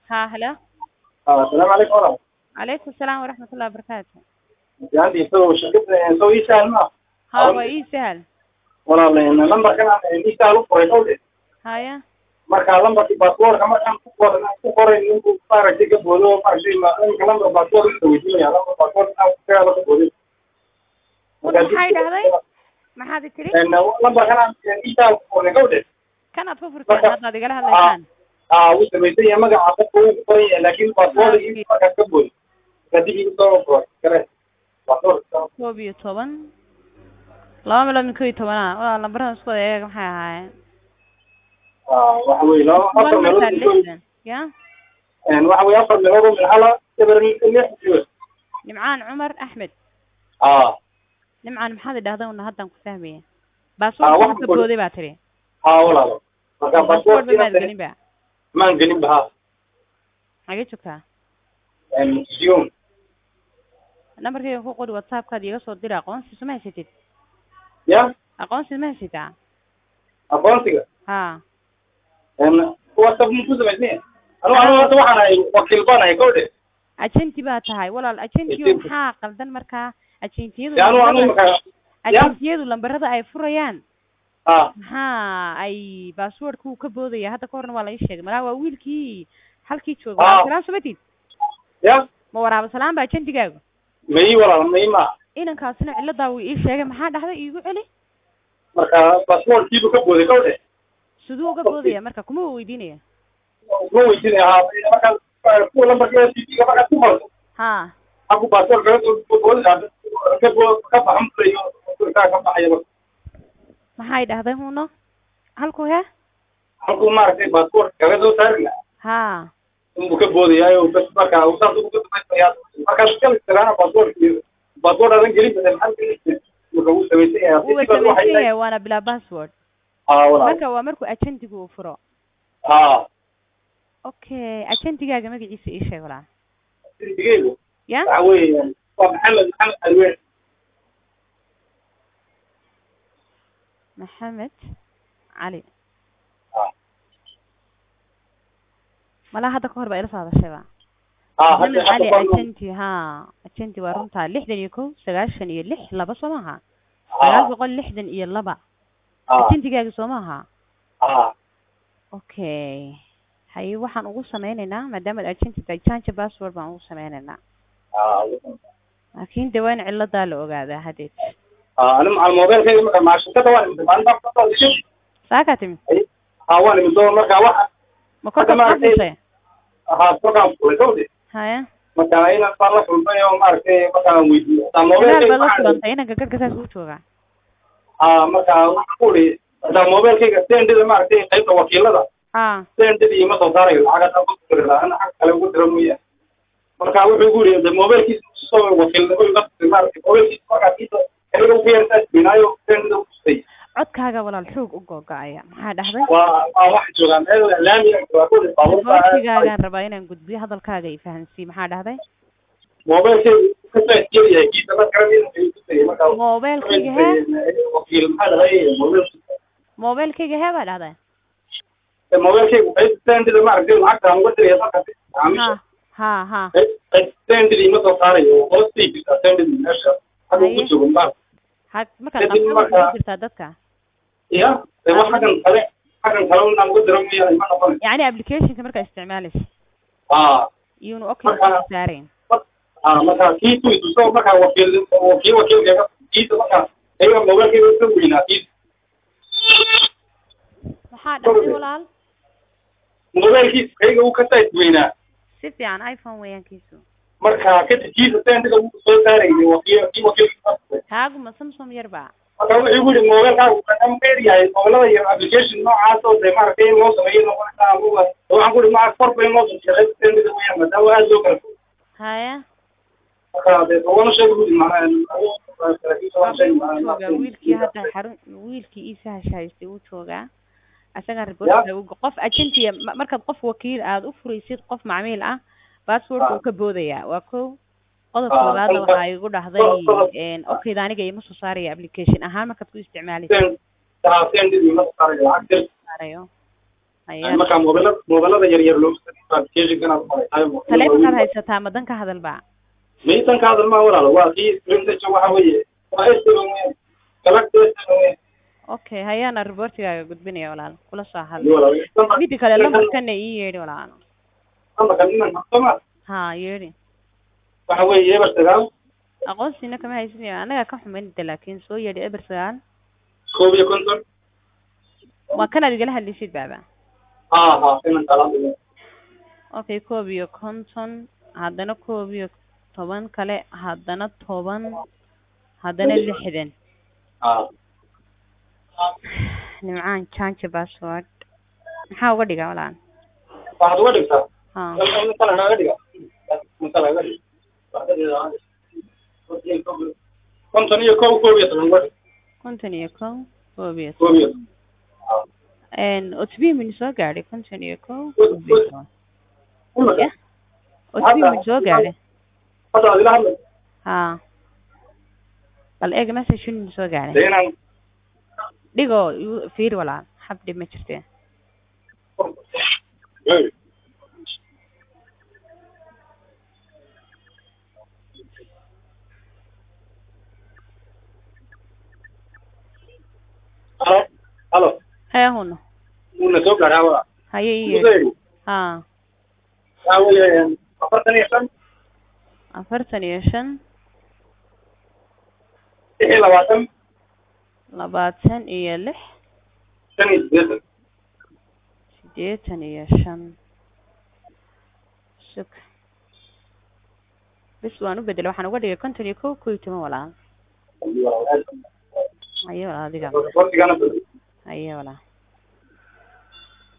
ها هلا آه، السلام عليكم ورحمة عليكم السلام ورحمة الله وبركاته الله عندي سو شركة سو يسهل ما ها أول- waa ii sahal والله إن لمبر كان يسهل وقري قولي haya marka lambarkii baasaboorka markaan ku qoran ku qoray ninku maaragtay ka boodo maaragtay ma ninka lambar baasaboor inta weydiinaya lambar baasaboor inaan ku kaga laga boodo maxay dhahday maxaad i tiri lambarkan intaa ku qoray gawdhe kanaad ku furteen Marka- haddaad igala hadlaysaan aa wuu samaysan yahay magaca qofka wuu ku qoran yahay laakiin baasaboorka iyo markaas ka boodo kadib igu soo qoray kare baasaboorka koob iyo toban laba meelood min koob iyo tobanaa waa lambarada isku wada eega maxay ahaayeen aa waxa weeye laba afar toban meelood markaa min koob- lixdan ya een waxa weeye afar meelood oo min hala eber lix iyo nimcaan cumar axmed aa nimcaan maxaad i dhahday una haddan ku fahmaya Ah, baasboorka waxaan ka ku- booday baa tiri haa walaalo marka baasboort ba maad baasaboorka gelin ba maan gelin ba haa xagee joogtaa een museum nambarkayga ku qori whatsappkaad iiga soo dira aqoonsiisu ma haysatid ya aqoonsiis ma haysataa aqoonsiga ha een whatsapp mu ku samaysnay anu anu hadda waxaan ahay wakiil baan ahay kowdhe agenti baa tahay walaal agentiyo Agenti. maxaa qaldan markaa agentiyadu de anu anu lambarada- marka agentiyadu lambarada ay furayaan ah maxaa ay basswordku ka boodaya hadda ka horna waa la ii sheegay malaa waa wiilkii halkii jooga Ah. waraaba salaan somatid ya ma waraaba salaan ba agentigaagu mayi walaal mayi ma inankaasina ciladaa wuu ii sheegay maxaa dhahday iigu celi marka baasaboorkiibu ka booday kowdhe siduu uga boodaya marka kuma weydiinaya ma weydiinaya haa marka kuwa lambarka tv-ga markaad ku qorto ha haku baasaboor kaga soo boodida ka boo ka baxan bulayo ka baxaya marka maxay dhahday huno halku he halkuu maaragtay baasaboorka kaga soo saari lahaa ha inbuu ka boodayaayo bas marka uu saas ugu samaysaya markaas kala istiraana baasaboorka baasaboor adan gelin badan maxaa marka wuu samaysan yahay wuu Hadii waxay samaysan tahay- yahay waana bilaa password haa walaal marka waa markuu agentigu uu furo haa okay agentigaaga magaciisa ii sheeg walaa digeygu ya waxa weeye waa maxamed maxamed alween maxamed cali Ah. malaa hadda ka hor baa ila soo hadashayba haa maxamed hadda cali hadda baan- agenti ha agenti waa runtaa lixdan iyo kow sagaashan iyo lix laba soo maaha sagaal haa boqol lixdan iyo laba haa agentigaaga soo maaha haa okay haye waxaan ugu sameynaynaa maadaama ad agenti tahay change password baan ugu sameynaynaa haa laakiin de waa in ciladaa la ogaadaa hadeed haa ani macal mobilkayga marka macal shirkada waan imid maalin baan kasoo dishay saakaa timi haa waan imid oo marka waxa ma korka Hadda maaragtay- kufusay haa kolkaan fulay kawde haya marka inaan baan la kulmay oo maaragtay markaan weydiiyey hataa ilaal mobilkayga baad la waxaan- kulantay inanka garhka saas uu joogaa haa marka waxaan ku uri hataa mobilkayga sendida maaragtay qaybta wakiilada ha sendida iima soo saarayo lacag hataa ku diri lahaa ana xag kale ugu dira mooyaan marka wuxuu igu yiri de mobilkiisa soo wakiilnimo iga tusay maaragtay mobilkiisa markaasiisa aniga ugu yartaa binaayo sendida u tusay codkaaga walaal xoog u googa'aya maxaa dhahday waa waa wax joogaan meel laamiga waa ku dhis baabuurta boortigaagaan rabaa inaan gudbiyo hadalkaaga i fahansiiy maxaa dhahday mobilkayga ka faa'iideeyay yahay kiisa la garan inuu ay tusay marka mobilkayga hee wakiil maxaa dhahay mobil mobilkayga hee baa dhahday mobilkayga qaybta sendida maaragtay lacagta aan uga diraya markaasi macaamiisha ha ha ha qaybta sendida ima soo saarayo hoostay jirtaa sendida meesha hadda ugu joogo ma ha markaad Kadib qabta marka- waxay ku jirtaa dadka ya de wax xaggan kale xaggan kale unaan uga dira mooyaane ma noqon yacni applicationka markaa isticmaalaysa haa iyuuna okay Marka- saarayn haa marka kii tu ituso markaa wakiil wakiil wakiilkayga kiisa markaa ayaga mobilkayga ka weynaa kiisa maxaa dhahday walaal mobilkiisa kayga uu ka size weynaa si fiican iphone weeyaankiisu marka kadib kiisa sendida uu soo saarayay wakiil kii wakiilka kaaguma samsung yar ba marka wuxuu igu yidhi mobilkaagu wuxuu dheer yahay mobilada iyo application noocaas oo de maaragtay in loo sameeyo noqonaysaa amuga waxaan ku ihi maca kor bay noo soo sendida weeyaan maadaama aada loo kala fog haya marka de wana sheegi budi macnaha joogaa wiilkii hadda xarun wiilkii iisaha shahaystay uu joogaa asagaa reportka uga qof agentiya ma- markaad qof wakiil aad u furaysid qof macmiil ah passwordka uu ka boodayaa waa ko qodobka Ah, labaadna qodobka- waxaa igu dhahday qodob- okayda aniga ima soo saaraya application ahaan markaad ku isticmaalaysid sendidii ma saarayo lacag dir saarayo hayaa markaa mobilada mobilada yar yar loo applicationkan aad qoraytahay taleefonkaad haysataa madan ka hadal ba maytan ka hadal maa walaalo waa kii screensaja waxa weeye waa estiban weyn galagta estiban weyn okay hayaana reportigaaga gudbinaya walaal kula soo Iyo hadlay walaalo midda kale lambarkana ii yeedhi walaal lambarka ninan habsama ha yeedhi waxa weeye eber sagaal aqoonsiina kama haysanayo anaga ka xumaynta laakiin soo yeedhi eber sagaal koob iyo konton waa kanaad igala hadlaysid baaba ha ha inan kala okay koob iyo konton haddana koob iyo toban kale haddana toban haddana lixdan ha nimcaan change password maxaa uga dhigaa walaal waxaad uga dhigtaa ha masala naga dhiga masala naga dhiga konton iyo kow koob iyo toban uga dhig konton iyo kow koob iyo koob iyo toban otb min soo gaadhay konton iyo kow koob iyo toban imika ya otb min soo gaadhay hadda aad ila hadlay ha bal eeg message min soo gaadhay dee inaan dhigoo igu- fiir walaal xab dhib ma jirte halo halo hee huno uuna soo gaadhaa wala haye ii Ugu yeedhi yeedhi. ha waxa weeye afartan iyo shan afartan iyo shan lix iyo labaatan labaatan iyo lix shan iyo siddeetan siddeetan iyo shan sug bis waan u bedelay waxaan uga dhigay konton iyo kow kow iyo toban walaal haye walaal adiga waqtigana haye walaal